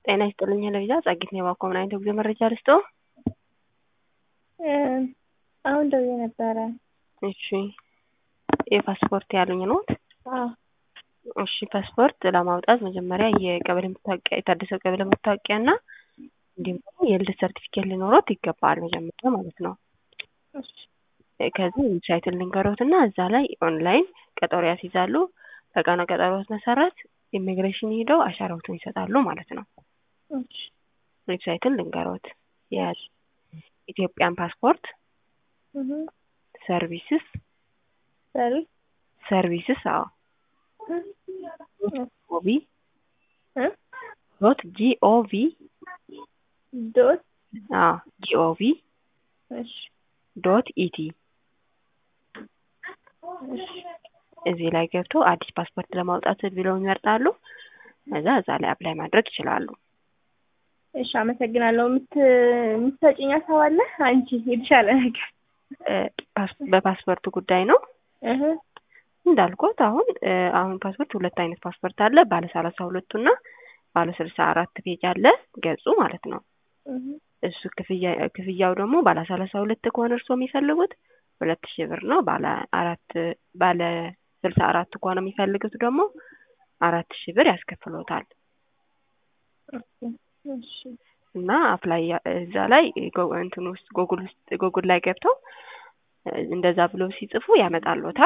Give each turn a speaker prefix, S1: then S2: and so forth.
S1: ጤና ይስጥልኝ ለቪዛ ጸጊት ነው የባኮ ምን አይነት ጊዜ መረጃ ልስጥዎ?
S2: አሁን ደውዬ ነበረ።
S1: እሺ የፓስፖርት ያሉኝ ኖት?
S2: አዎ
S1: እሺ ፓስፖርት ለማውጣት መጀመሪያ የቀበሌ መታወቂያ የታደሰ ቀበሌ መታወቂያ እና እንዲሁም ደግሞ የልደት ሰርቲፊኬት ሊኖሮት ይገባል መጀመሪያ ማለት ነው።
S2: እሺ
S1: ከዚህ ዌብሳይትን ልንገሮት እና እዛ ላይ ኦንላይን ቀጠሮ ያስይዛሉ። በቀነ ቀጠሮት መሰረት ኢሚግሬሽን ሄደው አሻራዎትን ይሰጣሉ ማለት ነው።
S2: እሺ
S1: ዌብሳይትን ልንገሮት የያዙ ኢትዮጵያን ፓስፖርት
S2: እህ
S1: ሰርቪስስ
S2: ሰሪ
S1: ሰርቪስስ አዎ ኦቪ
S2: እ
S1: ዶት ጂኦቪ
S2: ዶት
S1: አዎ ጂኦቪ
S2: እሺ
S1: ዶት ኢቲ
S2: እሺ
S1: እዚህ ላይ ገብተው አዲስ ፓስፖርት ለማውጣት ቢለውን ይመርጣሉ። ከዛ እዛ ላይ አፕላይ ማድረግ ይችላሉ።
S2: እሺ አመሰግናለሁ። የምት የምትሰጪኝ ሀሳብ አለ አንቺ የተሻለ ነገር
S1: እ ፓስ- በፓስፖርት ጉዳይ ነው
S2: እህ
S1: እንዳልኩት አሁን እ አሁን ፓስፖርት ሁለት አይነት ፓስፖርት አለ። ባለ ሰላሳ ሁለቱ እና ባለ ስልሳ አራት ፔጅ አለ ገጹ ማለት ነው።
S2: እህ
S1: እሱ ክፍያ ክፍያው ደግሞ ባለ ሰላሳ ሁለት ከሆነ እርስዎ የሚፈልጉት ሁለት ሺህ ብር ነው። ባለ አራት ባለ ስልሳ አራት ከሆነ የሚፈልጉት ደግሞ አራት ሺህ ብር ያስከፍሎታል።
S2: ኦኬ እሺ
S1: እና አፕላይ እዛ ላይ ጎ- እንትን ውስጥ ጎግል ውስጥ ጎግል ላይ ገብተው እ እንደዛ ብለው ሲጽፉ ያመጣልዎታል።